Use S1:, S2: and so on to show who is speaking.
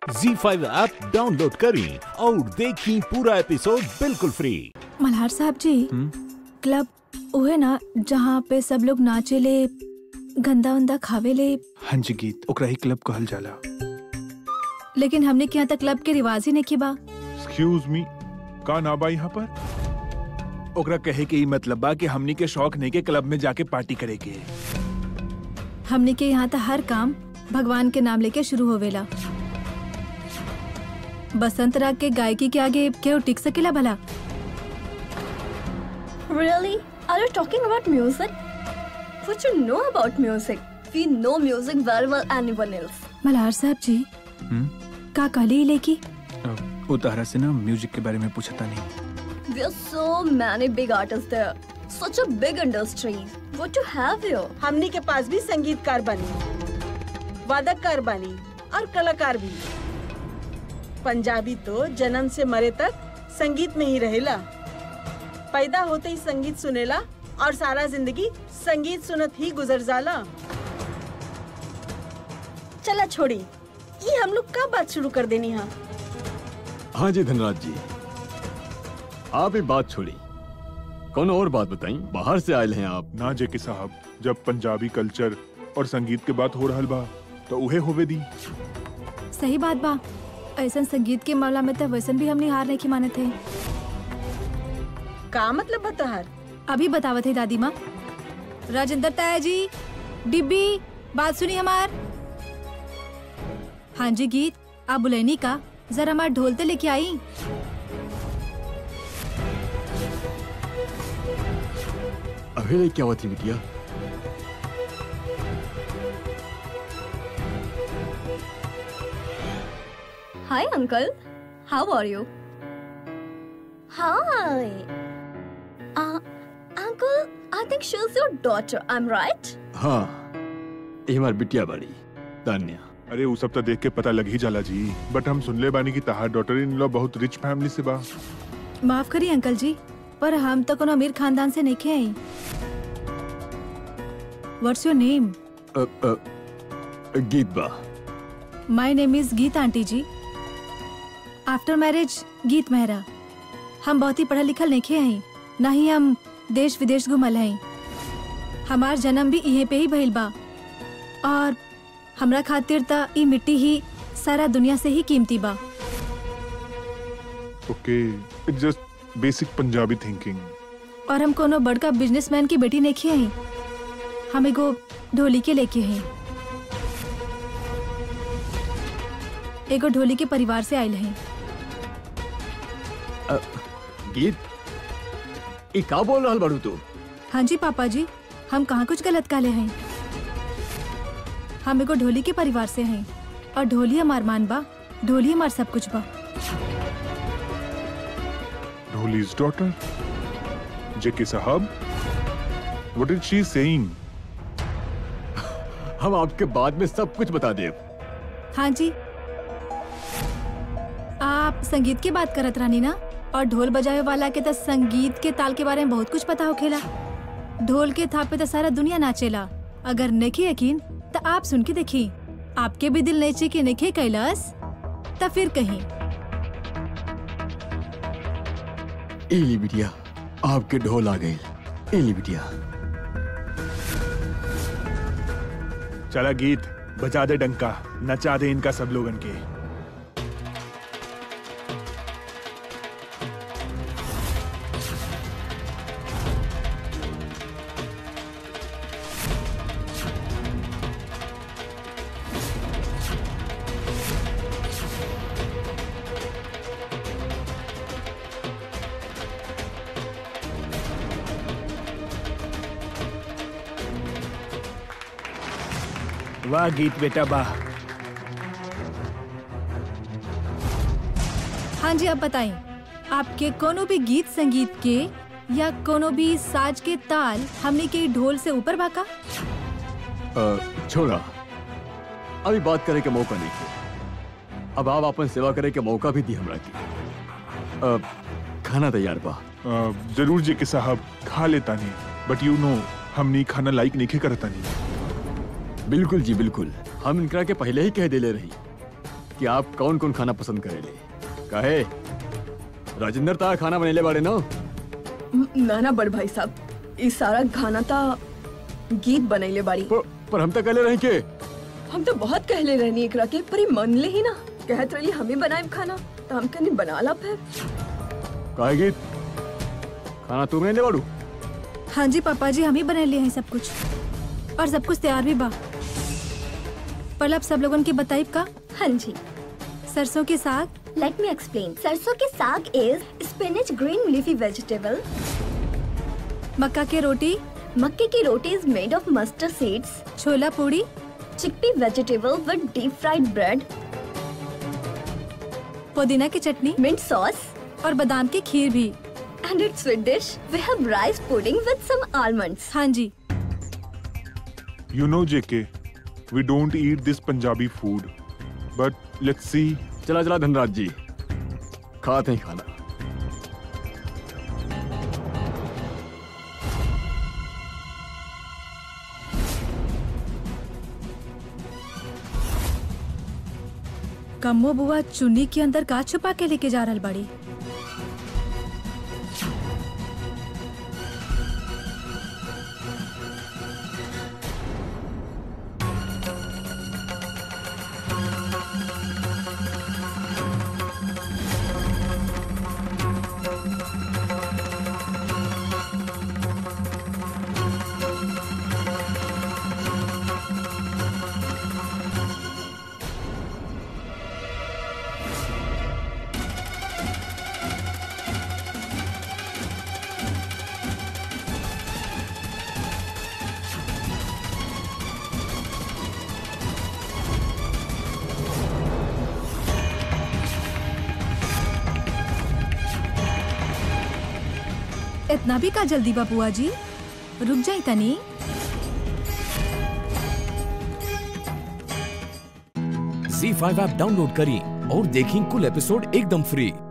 S1: जी five app download करें और देखें पूरा एपिसोड बिल्कुल फ्री
S2: मल्हार साहब जी क्लब उहे ना जहाँ पे सब लोग नाचेले गंदा उंदा खावेले
S3: हाँ जी गीत ओकरा ही क्लब कहल जाला
S2: लेकिन हमने के यहाँ तक क्लब के रिवाज ही नहीं बा
S4: एक्सक्यूज मी का ना बा यहाँ पर
S3: ओकरा कहे के ई मतलब बा कि हमनी के शौक नहीं के क्लब में जाके पार्टी करे के
S2: हमने के यहाँ तक हर काम भगवान के नाम लेके शुरू होवेला बसंत राग के गायकी के आगे केहू टिक सकेला भला
S5: Really? Are you talking about music? What you know about music? We know music very well anyone else.
S2: Malhar साहब जी
S3: हम्म?
S2: का कहली लेकी
S3: अ, वो तारा से ना म्यूजिक के बारे में पूछता नहीं
S5: There are so many big artists there. Such a big industry. What you have here?
S6: हमनी के पास भी संगीतकार बनी वादककार बनी और कलाकार भी पंजाबी तो जन्म से मरे तक संगीत में ही रहेला पैदा होते ही संगीत सुनेला और सारा जिंदगी संगीत सुनत ही गुजर जाला चला छोड़ी ये हम लोग कब बात शुरू कर देनी हाँ
S7: हाँ जी धनराज जी आप ही बात छोड़ी कौन और बात बताई बाहर से आए हैं आप
S4: ना जेके साहब जब पंजाबी कल्चर और संगीत के बात हो रहल बा तो उहे होवे दी
S2: सही बात बा ऐसा संगीत के मामला में तो वैसन भी हमने हार नहीं की माने थे
S6: का मतलब बतहर
S2: अभी बतावत है दादी माँ राजेंद्र ताया जी डिब्बी बात सुनी हमार हाँ जी गीत आप बुलैनी का जरा हमार ढोल ते लेके आई
S7: अभी क्या हुआ थी बिटिया
S5: Hi, uncle. How are you? Hi. Uh, uncle, I think she's your daughter. I'm right?
S7: हाँ ये हमारी बिटिया बाड़ी तान्या
S4: अरे वो सब तो देख के पता लग ही जाला जी बट हम सुनले बानी की तहार डॉटर इन लॉ बहुत रिच फैमिली से बा
S2: माफ करिए अंकल जी पर हम तो कोनो अमीर खानदान से नहीं खे आई what's your name
S7: uh, uh, Geet बा
S2: my name is Geet aunty ji after marriage Geet Mehra हम बहुत ही पढ़ल लिखल नहीं खे हई ना ही हम देश विदेश घुमल हई हमार जन्म भी इहे पे ही भइल बा और हमरा खातिर त ई मिट्टी ही सारा दुनिया से ही कीमती बा
S4: okay it's just basic Punjabi thinking
S2: और हम कोनो बड़का बिजनेसमैन की बेटी नहीं खे हई हम एगो ढोली के लेके हई एगो ढोली के परिवार से आयल हई
S7: अ, गीत ये का बोल रहा बाड़ू तू
S2: हाँ जी पापा जी हम कहाँ कुछ गलत काले हैं हम एगो ढोली के परिवार से हैं और ढोली हमार मान बा ढोली हमार सब कुछ बा
S4: ढोलीज डॉटर जेके साहब व्हाट इज शी सेइंग
S7: हम आपके बाद में सब कुछ बता दे
S2: हाँ जी आप संगीत की बात करत रानी ना और ढोल बजावे वाला के तो संगीत के ताल के बारे में बहुत कुछ पता होखेला ढोल के थाप पे तो सारा दुनिया नाचेला अगर नहीं यकीन तो आप सुन के देखी आपके भी दिल नेचे के नहीं कैलाश तो फिर कहीं
S7: एली बिटिया आपके ढोल आ गए एली बिटिया
S3: चला गीत बजा दे डंका नचा दे इनका सब लोगन के वाह गीत बेटा वाह
S2: हाँ जी अब बताएं आपके कोनो भी गीत संगीत के या कोनो भी साज के ताल हमने के ढोल से ऊपर भाका
S7: अ, छोड़ा अभी बात करे के मौका नहीं किया अब आप अपन सेवा करे के मौका भी दी हमरा की अ, खाना तैयार बा
S4: अ, जरूर जेके साहब खा लेता नहीं बट यू नो हमनी खाना लाइक नहीं करता नहीं
S7: बिल्कुल जी बिल्कुल हम इनकरा के पहले ही कह देले रही कि आप कौन कौन खाना पसंद करेले काहे राजेंद्र ता खाना बनेले बाड़े ना
S5: ना ना बड़ भाई साहब ई सारा खाना ता गीत बनैले बाड़ी
S7: पर, पर हम तो कहले रही के
S5: हम तो बहुत कहले रहनी एकरा के पर ई मन ले ही ना कहत रही हमें बनाए खाना तो हम कनी बना ला फिर
S7: काहे गीत खाना तू बनेले बाड़ू
S2: हाँ जी पापा जी हम ही बना लिए हैं सब कुछ और सब कुछ तैयार भी बा पर अब सब लोगन के बताइब का
S5: हाँ जी
S2: सरसों के साग
S5: Let me explain. सरसों के साग is spinach green leafy vegetable.
S2: मक्का के रोटी
S5: मक्के की रोटी is made of mustard seeds.
S2: Chhola puri
S5: Chickpea vegetable with deep fried bread.
S2: पुदीना की चटनी
S5: Mint sauce.
S2: और बादाम की खीर भी
S5: And its sweet dish, we have rice pudding with some almonds.
S2: हाँ जी
S4: You know, JK, we don't eat this Punjabi food. But let's see.
S7: चला चला धनराज जी खाते हैं खाना
S2: कम्मो बुआ चुन्नी के अंदर का छुपा के लेके जा रहल बाड़ी इतना भी का जल्दी बा बुआ जी रुक जाई तनी
S1: झी फाइव ऐप डाउनलोड करें और देखें कुल एपिसोड एकदम फ्री